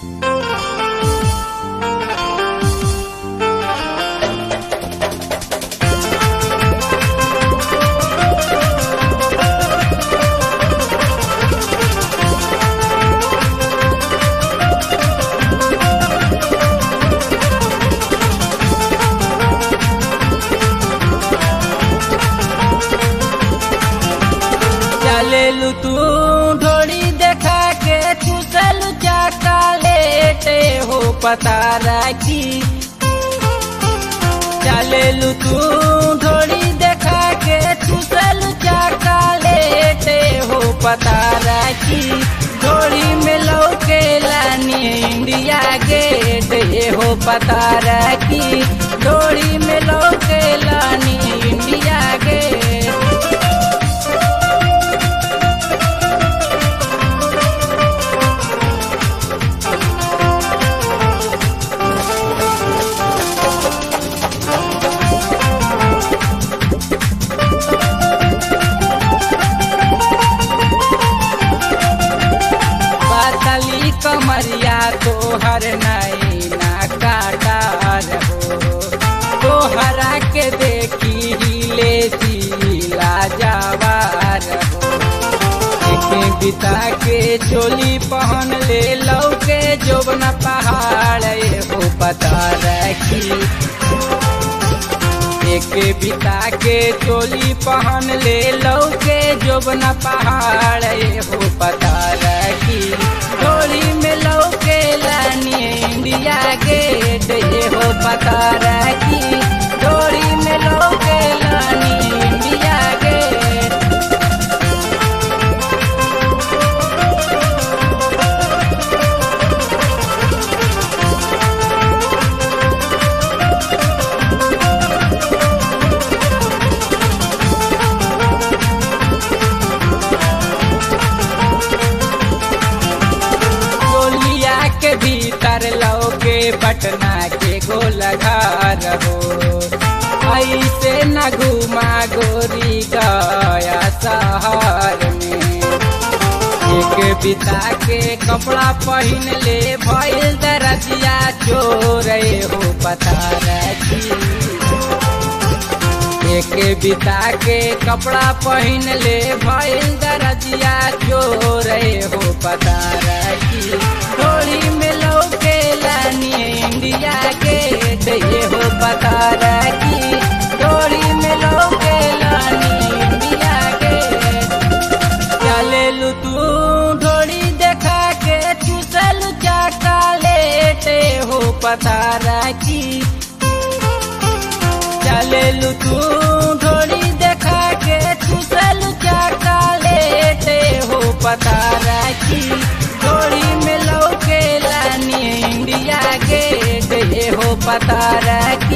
चलेलू तू ढोड़ी देखा के चूसलू चाका लेटे हो पता राखी चलेलू तू ढोड़ी देखा के चूसलू चाका लेटे हो पता राखी ढोड़ी में लौके लानी इंडिया गेट ये हो पता राखी ढोड़ी में लौके लानी इंडिया गेट पातली कमरिया तोहर नैना काटार हो तोहरा के देखी हिले सीला जवार हो एके बिता के चोली पहन ले लौके जोबन पहाड़ ये हो पता रखी एके बिता के चोली पहन ले लौके जोबन पहाड़ ये हो पता रखी डोरी में लौके लानी इंडिया गेट ये हो पता रखी डोरी में लौके लानी इंडिया गेट गोलिया के भीतर लौके पटना के गोलघार हो ऐसे न घुमा गोरी गया शहर में एक बिता के कपड़ा पहन ले भइल दरजिया चोर हो पता रखी एक बिता के कपड़ा पहन ले भइल दरजिया चोर हो पता रखी थोड़ी में लौके लानी इंडिया गेट ये हो पता रखी थोड़ी में लौके लानी इंडिया गेट चलेलू तू ढोड़ी देखा के चूसल चाका लेटे हो पता रखी चलेलू तू ढोड़ी देखा के चूसल चाका लेटे हो पता रखी ढोड़ी में लौके लानी इंडिया गेट ये हो पता रखी